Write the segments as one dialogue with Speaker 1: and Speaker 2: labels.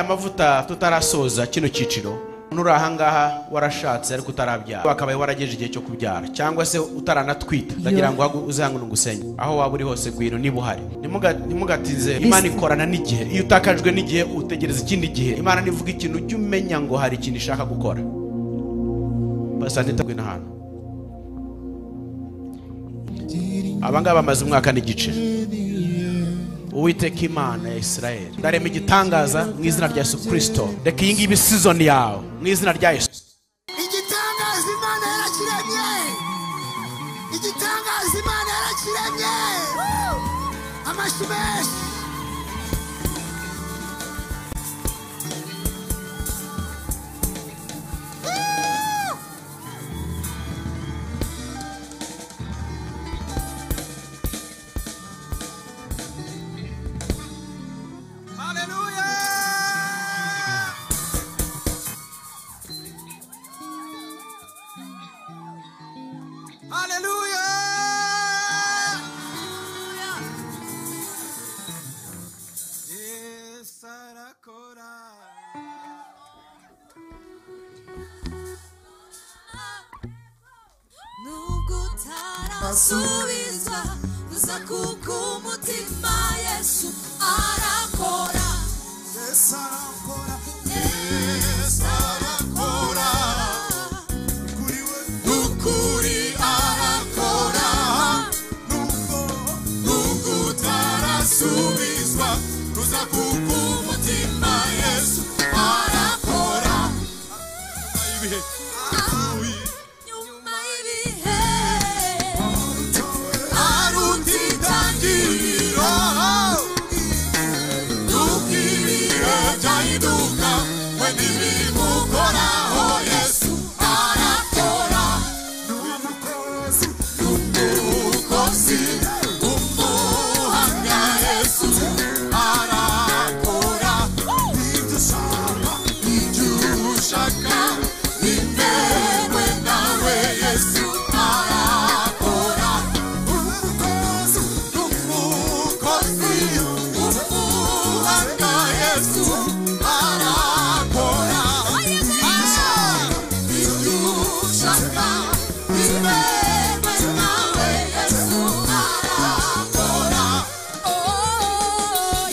Speaker 1: amavuta tutarasoza kino cyiciro nuri ahangaha warashatse ariko utarabyara wakabaye warageje igihe cyo kubyara cyangwa se utaranatwita ndagira ngo hagu- uzihangane ugusenge aho waba uri hose gwino niba uhari Ntimuga- ntimugatinze imana ikorana n'igihe iyo utakajwe n'igihe utegereza ikindi gihe imana nivuga ikintu ujye umenya ngo hari ikintu ishaka gukora basante tagwina hano abangaba bamaze umwaka n'igice uwiteka imana ya isirayeli ndarema igitangaza mu izina rya yesu kirisito reka iyi ngiyi ibe season yawe mu izina rya yesu
Speaker 2: igitangaza imana yarakiremye igitangaza imana yarakiremye amashyi menshi Hallelujah! Hallelujah! Yes, arakora.
Speaker 3: nubwo utarasubizwa gusa kuko umutima yesu arakora
Speaker 2: Yes, arakora.
Speaker 3: yesu arakora
Speaker 2: Kuri we
Speaker 3: n'ukuri arakora
Speaker 2: nuko
Speaker 3: nubwo utarasubizwa gusa kuko umutima yesu arakora
Speaker 2: ibihe
Speaker 3: nyuma y'ibihe aruta intangiriro Dukiriye byahinduka we ntibimukoraho Yesu arakora
Speaker 2: n'umukozi
Speaker 3: umukozi umuhamya Yesu arakora
Speaker 2: ibyo ushaka
Speaker 3: ibyo ushaka bitewe nawe Yesu arakora
Speaker 2: n'umukozi
Speaker 3: umukozi umuhamya Yesu arakora ibyo ushaka bitewe nawe Yesu arakora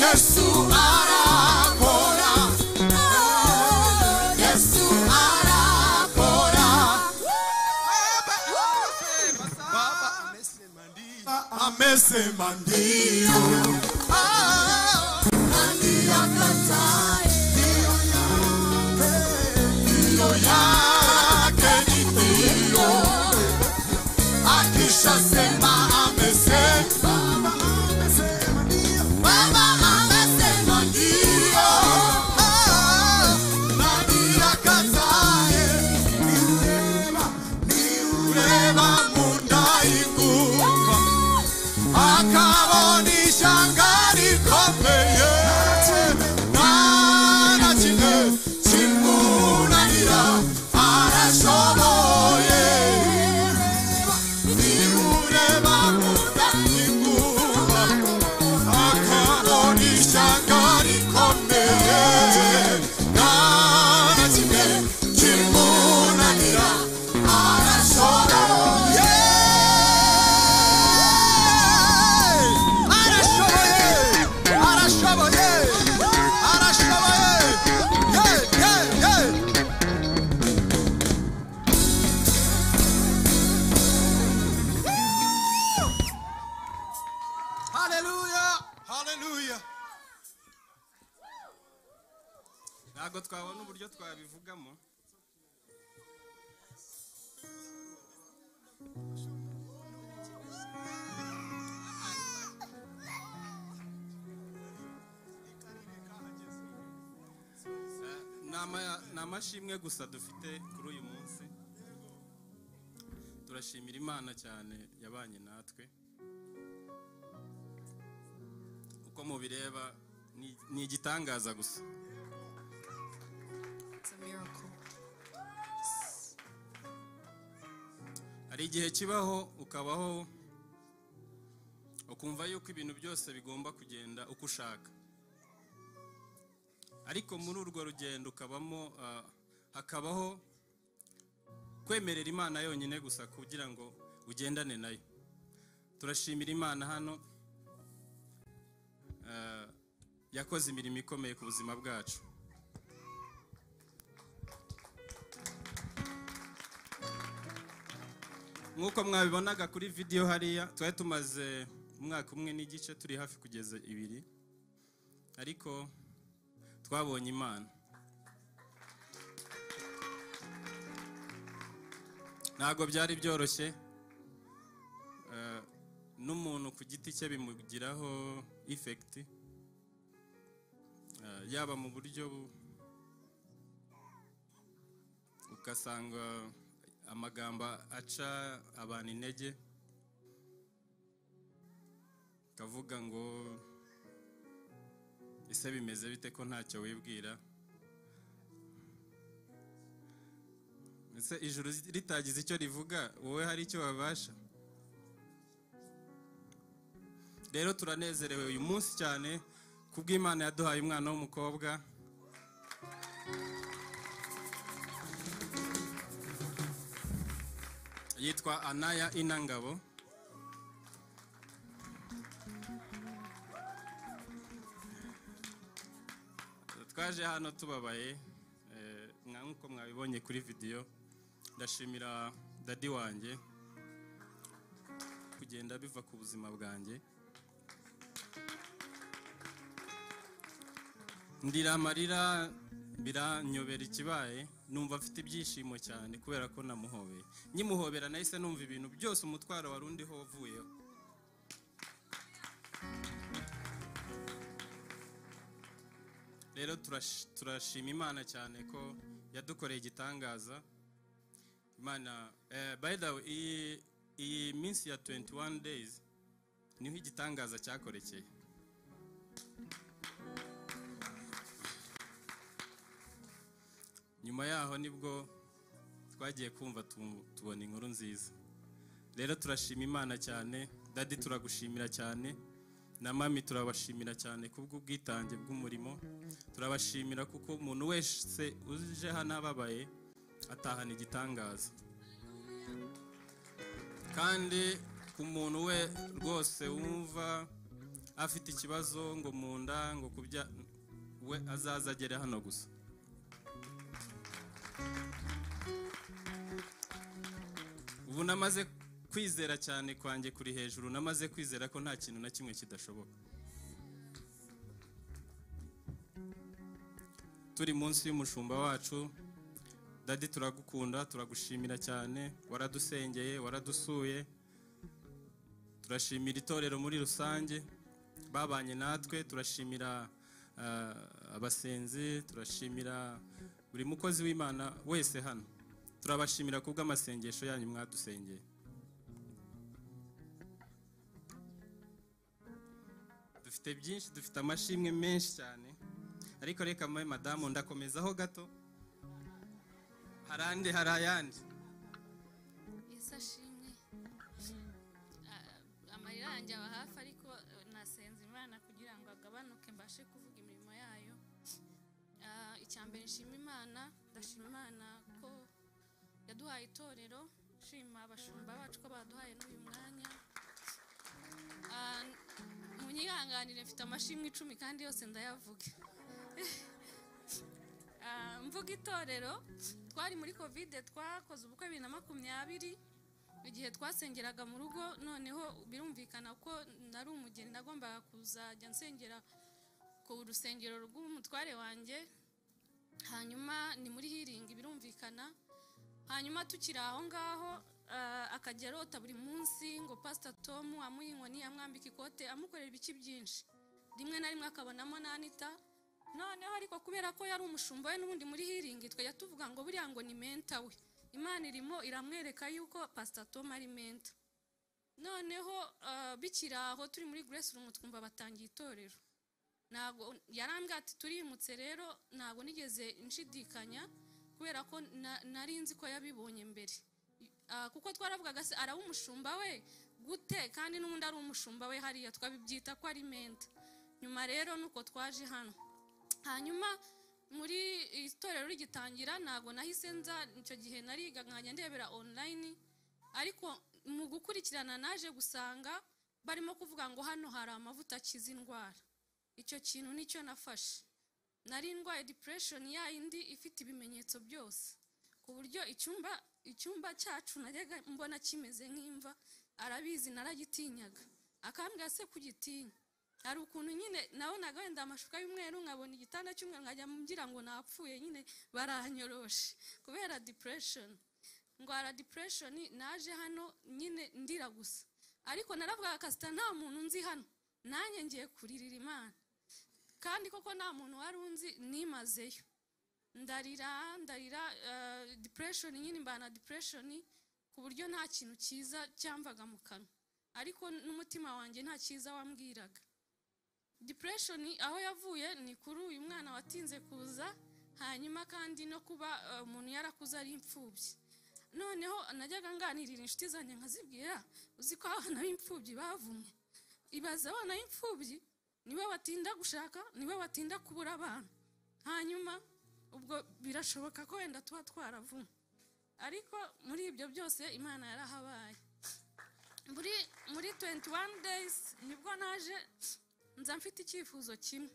Speaker 3: Yesu arakora Yesu arakora
Speaker 2: baba amesema ndiyo
Speaker 3: amesema ndio Ah, nani akatae ndio yake ni ndio akishasema amesema
Speaker 2: amesema ndiyo
Speaker 3: baba amesema ndio Ah, nani akatae
Speaker 2: niurema niure
Speaker 3: Reba mundaikuva akabonisha ngari komeye nana kimwe kimunanira arashoboye niureba mundaikuva akabonisha ngari komeye nana kimwe kimunanira arashoboye
Speaker 2: arashoboye arashoboye arashoboye ye ye ye haleluya haleluya
Speaker 4: ntabwo twabona uburyo twabivugamo Eh, ni ama- ni amashimwe gusa dufite kuri uyu munsi turashimira imana cyane yabanye natwe uko mubireba ni- ni igitangaza gusa
Speaker 3: It's a miracle.
Speaker 4: hari igihe kibaho ukabaho ukumva yuko ibintu byose bigomba kugenda uko ushaka ariko muri urwo rugendo ukabamo ah, hakabaho kwemerera imana yonyine gusa kugira ngo ugendane nayo turashimira imana hano ah, yakoze imirimo ikomeye ku buzima bwacu nk'uko mwabibonaga kuri vidiyo hariya twari tumaze umwaka umwe n'igice turi hafi kugeza ibiri ariko twabonye imana ntabwo byari byoroshye Eh, n'umuntu ku giti cye bimugiraho ifekiti Eh, yaba mu buryo bu- ugasanga amagambo aca abantu intege kavuga ngo ese bimeze bite ko ntacyo wibwira ese ijuru ritagize icyo rivuga wowe hari icyo wabasha rero turanezerewe uyu munsi cyane kubw'imana yaduhaye umwana w'umukobwa yitwa anaya inangabo twaje hano tubabaye eh, mwa- nk'uko mwabibonye kuri vidiyo ndashimira dadi wanjye kugenda biva ku buzima bwanjye ndira amarira biranyobera ikibaye numva afite ibyishimo cyane kubera ko namuhobeye nyimuhobera nahise numva ibintu byose umutwaro wari undiho wavuyeho rero turash- turashima imana cyane ko yadukoreye igitangaza imana eh, by the way iyi- iyi minsi ya 21 days niho igitangaza cyakorekeye nyuma yaho nibwo twagiye kumva tu- tubona inkuru nziza rero turashima imana cyane dadi turagushimira cyane na mami turabashimira cyane kubw'ubwitange bw'umurimo turabashimira kuko umuntu wese uje hano ababaye atahana igitangaza kandi ku muntu we rwose wumva afite ikibazo ngo mu nda ngo kubya we azaza agere hano gusa ubu namaze kwizera cyane kwanjye kuri hejuru namaze kwizera ko nta kintu na kimwe kidashoboka turi munsi y'umushumba wacu dadi turagukunda turagushimira cyane waradusengeye waradusuye turashimira itorero muri rusange babanye natwe turashimira ah, abasenzi turashimira buri mukozi w'imana wese hano turabashimira ku bw'amasengesho yanyu mwadusengeye dufite byinshi dufite amashimwe menshi cyane ariko reka mwe madamu ndakomezaho gato hari andi hari ayandi
Speaker 5: yesu ashimwe Ah, amarira yanjye aba hafi ariko eh, nasenze imana kugira ngo agabanuke mbashe kuvuga imirimo yayo Ah, icya mbere nshima imana ndashima imana ko yaduhaye itorero nshima abashumba bacu ko baduhaye n'uyu mwanya Ah, munyihanganire mfite amashimwe icumi kandi yose ndayavuge Ah, mvuga itorero twari muri kovide twakoze ubukwe bibiri na makumyabiri igihe twasengeraga mu rugo noneho birumvikana ko nari umugeni nagombaga kuzajya nsengera ku rusengero rw'umutware wanjye hanyuma ni muri hiringi birumvikana hanyuma tukiri aho ngaho ah, akajya arota buri munsi ngo pasita tomu amuha inkoni amwambika ikote amukorera ibiki byinshi rimwe na rimwe akabonamo n'anita noneho ariko kubera ko yari umushumba we n'ubundi muri hiringi twajya tuvuga ngo buriya ngo ni menta we imana irimo iramwereka yuko pasita tomu ari menta noneho ah, bikiri aho turi muri grace room twumva batangiye itorero ntabwo yarambwira ati turimutse rero ntabwo nigeze nshidikanya kubera ko na- nari nzi ko yabibonye mbere Ah, kuko twaravugaga se araba umushumba we gute kandi n'ubundi ari umushumba we hariya twabibyita ko ari menta nyuma rero nuko twaje hano hanyuma muri iri torero rigitangira ntabwo nahise nza icyo gihe nariga nkajya ndebera online ariko mu gukurikirana naje gusanga barimo kuvuga ngo hano hari amavuta akiza indwara icyo kintu nicyo nafashe nari ndwaye depression ya yindi ifite ibimenyetso byose ku buryo icyumba icyumba cyacu najyaga mbona kimeze nk'imva arabizi naragitinyaga akambwira se kugitinya hari ukuntu nyine nabonaga wenda amashuka y'umweru nkabona igitanda cy'umweru nkajya mbwira ngo napfuye nyine baranyoroshe kubera depression ndwara depression naje hano nyine ndira gusa ariko naravugaga kasita nta muntu nzi hano nanjye ngiye kuririra imana kandi koko nta muntu wari unzi nimazeyo ndarira ndarira eh, depression nyine mbana depression ku buryo nta kintu cyiza cyamvaga mu kanwa ariko n'umutima wanjye nta cyiza wambwiraga depression aho yavuye ni kuri uyu mwana watinze kuza hanyuma kandi no kuba eh, umuntu yarakuze ari imfubyi noneho najyaga nganirira inshuti zanjye nkazibwira uzi ko abana b'imfubyi bavumwe ibaze abana b'imfubyi niwe batinda gushaka niwe batinda kubura abantu hanyuma ubwo birashoboka ko wenda tuba twaravumwe ariko muri ibyo byose imana yarahabaye muri muri 21 days nibwo naje nza mfite icyifuzo kimwe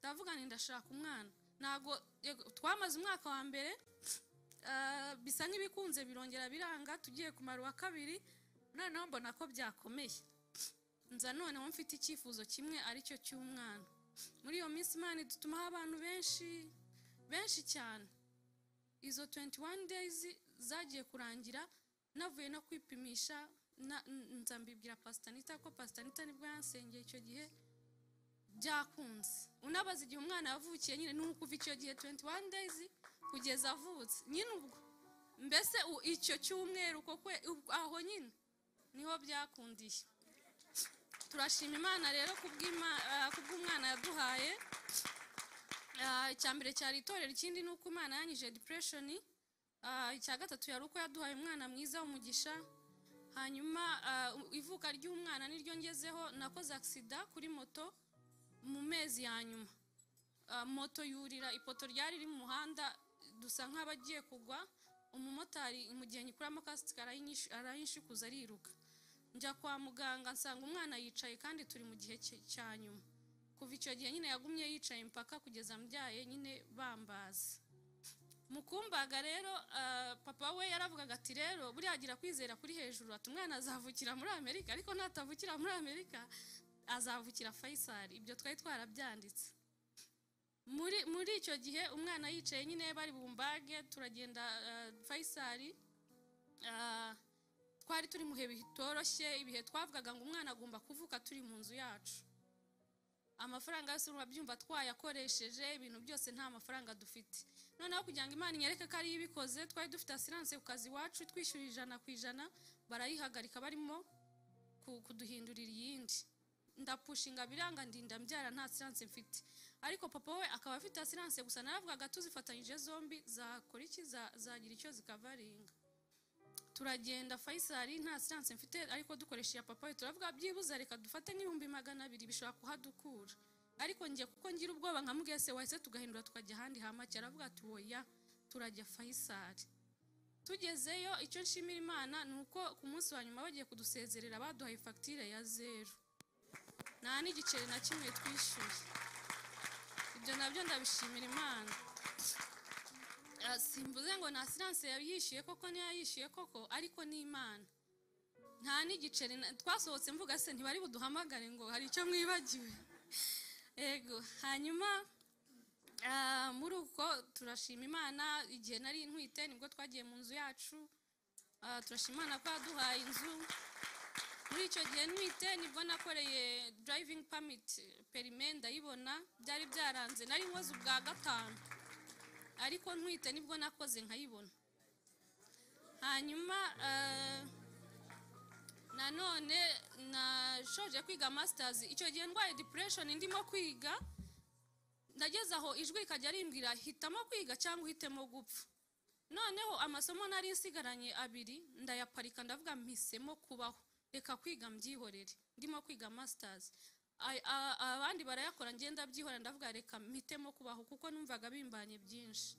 Speaker 5: ndavuga nti ndashaka umwana ntabwo yego, twamaze umwaka wa mbere ah, bisa nk'ibikunze birongera biranga tugiye kumara uwa kabiri noneho mbona ko byakomeye nza noneho mfite icyifuzo kimwe aricyo cy'umwana muri iyo minsi imana idutumaho abantu benshi benshi cyane izo 21 days zagiye kurangira navuye no kwipimisha na- n- nza mbibwira pasitanita ko pasitanita nibwo yansengeye icyo gihe byakunze unabaza igihe umwana yavukiye nyine ni ukuva icyo gihe 21 days kugeza avutse nyine ubwo mbese u- icyo cyumweru koko aho nyine niho byakundiye turashima imana rero kubw'Ima- ah, kubw'umwana yaduhaye Ah, icya mbere cyari itorero ikindi ni uko imana yanyije depression Ah, icya gatatu yari uko yaduhaye umwana mwiza w'umugisha hanyuma ah, ivuka ry'umwana niryo ngezeho nakoze agisida kuri moto mu mezi ya nyuma Ah, moto yurira ipoto ryari riri mu muhanda dusa nk'abagiye kugwa umumotari mu gihe nyikuramo kasike arayinyishu- arayinshukuza ariruka njya kwa muganga nsanga umwana yicaye kandi turi mu gihe cye- cya nyuma kuva icyo gihe nyine yagumye yicaye impaka kugeza mbyaye nyine bambaza mu kumbaga rero ah, papa we yaravugaga ati rero buriya agira kwizera kuri hejuru ati umwana azavukira muri amerika ariko natavukira muri amerika azavukira fayisari ibyo twari twarabyanditse muri muri icyo gihe umwana yicaye nyine bari bumbage turagenda ah, fayisari ah, twari turi mu bihe bitoroshye ibihe twavugaga ngo umwana agomba kuvuka turi mu nzu yacu amafaranga yose urabyumva twayakoresheje ibintu byose nta mafaranga dufite noneho kugira ngo imana inyereke ko ariyo ibikoze twari dufite asiranse ku kazi iwacu twishyura ijana ku ijana barayihagarika barimo ku- kuduhindurira iyindi ndapushinga biranga ndinda mbyara nta asiranse mfite ariko papa we akaba afite asiranse gusa naravugaga tuzifatanyije zombi zakora iki Za- zagira icyo zikavaringa turagenda fayisari nta siyanse mfite ariko dukoresha iya papa we turavuga byibuze reka dufate nk'ibihumbi magana abiri bishobora kuhadukura ariko njye kuko ngira ubwoba nka mubwese wahise tugahindura tukajya ahandi hamake aravuga ati woya turajya fayisari tugezeyo icyo nshimira imana ni uko ku munsi wa nyuma bagiye kudusezerera baduhaye fagitire ya zeru nta n'igiceri na kimwe twishyuye ibyo nabyo ndabishimira imana Ah, simvuze ngo nta siranse yayishyuye koko niyo yayishyuye koko ariko ni imana nta n'igiceri na- twasohotse mvuga se ntibari buduhamagare ngo hari icyo mwibagiwe yego hanyuma ah, muri uko turashima imana igihe nari ntwite nibwo twagiye mu nzu yacu Ah, turashima imana ko yaduhaye inzu muri icyo gihe ntwite nibwo nakoreye driving permit perime ndayibona byari byaranze nari nkoze ubwa gatanu ariko ntwite nibwo nakoze nkayibona hanyuma eh, nanone nashoje kwiga masters icyo gihe ndwaye depression ndimo kwiga ndageze aho ijwi rikajya rimbwira hitamo kwiga cyangwa uhitemo gupfa noneho amasomo nari nsigaranye abiri ndayaparika ndavuga mpisemo kubaho reka kwiga mbyihorere ndimo kwiga masters Ay- a- abandi barayakora ngenda byihora ndavuga reka mpitemo kubaho kuko numvaga bimbanye byinshi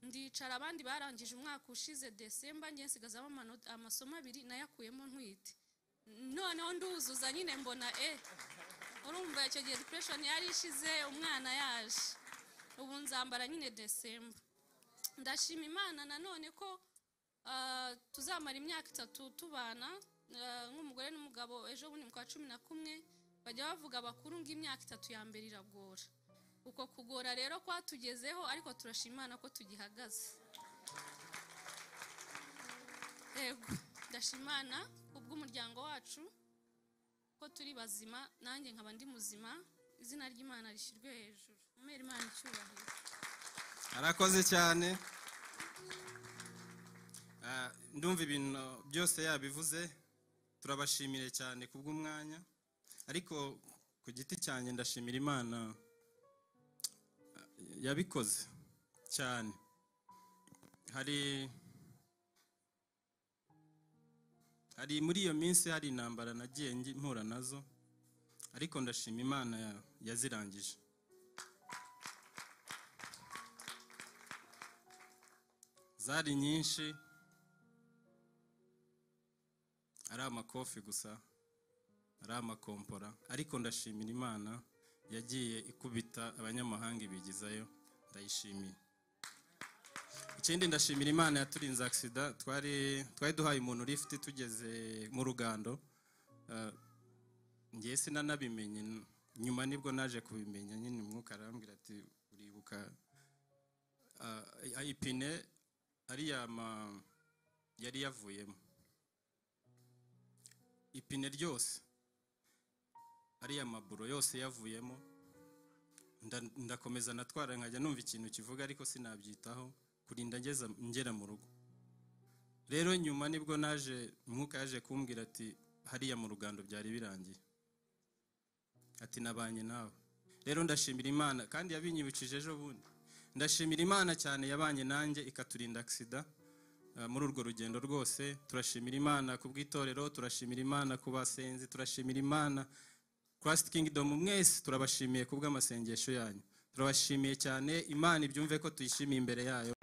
Speaker 5: ndicara abandi barangije umwaka ushize desemba njye nsigazamo amanota- amasomo abiri nayakuyemo ntwite noneho nduzuza nyine mbona e urumva icyo gihe depression yari ishize umwana yaje ubu nzambara nyine desemba ndashima imana nanone ko ah, tuzamara imyaka itatu tubana ah, nk'umugore n'umugabo ejo bundi mu kwa cumi na kumwe bajya bavuga bakuru ngo imyaka itatu ya mbere iragora uko kugora rero kwatugezeho ariko turashima imana ko tugihagaze yego ndashima imana kubw'umuryango wacu ko turi bazima nanjye nkaba ndi muzima izina ry'imana rishyirwe hejuru umwere imana icyubahiro
Speaker 4: arakoze cyane Ah, ndumva ibintu byose yabivuze turabashimire cyane kubw'umwanya ariko ku giti cyanjye ndashimira imana ah, yabikoze cyane hari hari muri iyo minsi hari intambara nagiye ngi- mpura nazo ariko ndashima imana ya- yazirangije zari nyinshi ari amakofi gusa ari amakompora ariko ndashimira imana yagiye ikubita abanyamahanga ibigizayo ndayishimiye ikindi ndashimira imana yaturinze agisida twari twari duhaye umuntu lifuti tugeze mu rugando Eh, njye sinanabimenye nyuma nibwo naje kubimenya nyine umwuka arambwira ati uribuka eh, ipine ariya ma yari yavuyemo ipine ryose ariya maburo yose yavuyemo nda- ndakomeza natwara nkajya numva ikintu kivuga ariko sinabyitaho kurinda ngeza ngera mu rugo rero nyuma nibwo naje umwuka yaje kumbwira ati hariya mu rugando byari birangiye ati nabanye nawe rero ndashimira imana kandi yabinyibukije ejo bundi ndashimira imana cyane yabanye nanjye ikaturinda agisida eh, muri urwo rugendo rwose turashimira imana ku bw'itorero turashimira imana ku basenzi turashimira imana christ kingdom mwese turabashimiye ku bw'amasengesho yanyu turabashimiye cyane imana ibyumve ko tuyishimiye imbere yayo